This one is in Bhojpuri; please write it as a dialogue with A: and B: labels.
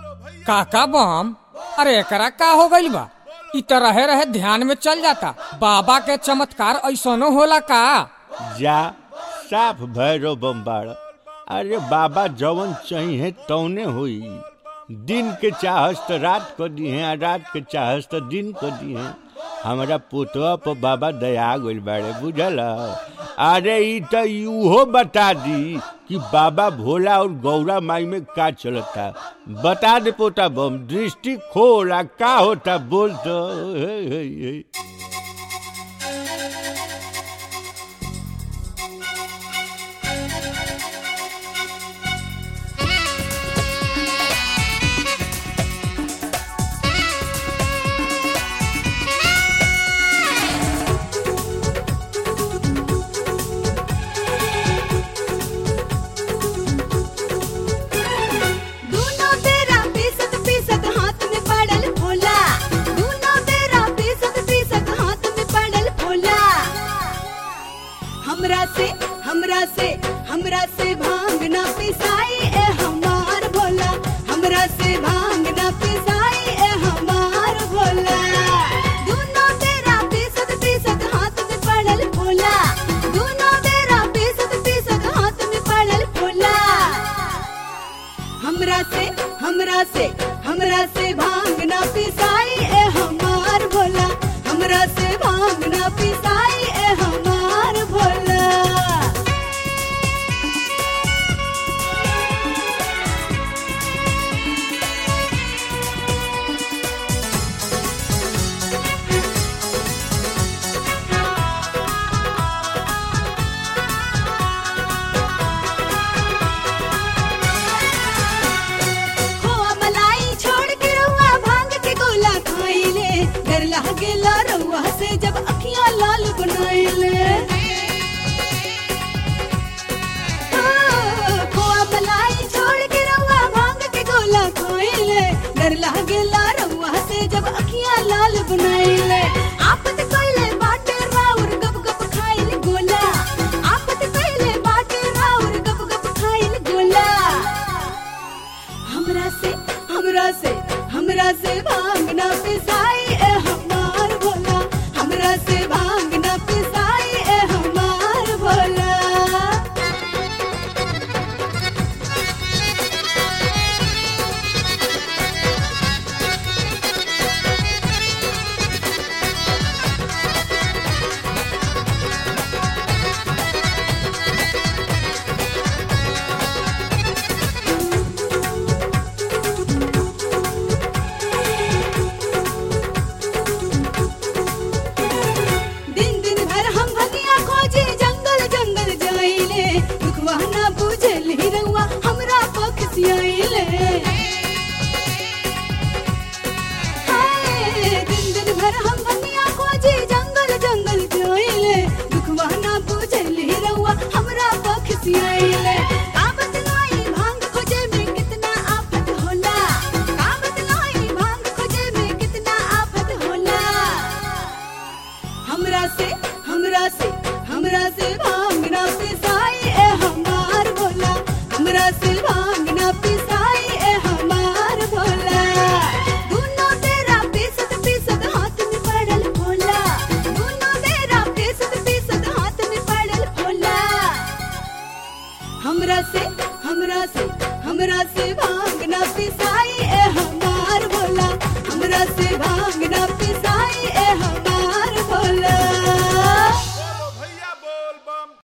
A: काका बम अरे एकरा का हो गइल बा इ त रहे रहे ध्यान में चल जाता बाबा के चमत्कार ऐसनो होला का
B: जा साफ भैरव बम्बाड़ अरे बाबा जवन चाहिए तौने होई दिन के चाहस त रात को दिहे आ रात के चाहस त दिन को दिहे हमारा पुतवा पर बाबा दया गइल बाड़े बुझल अरे ई त उहो बता दी कि बाबा भोला और गौरा माई में का चलता बता दे पोता बम दृष्टि खोला का होता बोल तो हे, हे, हे।
C: दूनो तेरा पीसत पीसत हाथ में पड़ल भोला दूनो तेरा पीसत पीसत हाथ में पड़ल भोला हमरा से हमरा से हमरा से भांग ना पिसाई ए हमार भोला हमरा से भांग ना पिसाई ए हमार भोला दूनो तेरा पीसत पीसत हाथ में पड़ल भोला दूनो तेरा पीसत पीसत हाथ में पड़ल भोला हमरा से हमरा से हमरा से भांग ना पिसाई ए हमार भोला हमरा से भांग ना पिसाई ए हमार भोला खोआ मलाई छोड़ के रउआ भांग के गोला खाइले डर लागेला रउआ से जब अखियां लाल बनाइले हाँ, खोआ मलाई छोड़ के रउआ भांग के गोला खाइले डर लागेला रउआ से जब अखियां लाल बनाइले आपत कइले बाटे राउर गप गप खाइल गोला आपत कइले बाटे राउर गप गप खाइल गोला हमरा से हमरा से हमरा से भांग ना पिसाई ए हम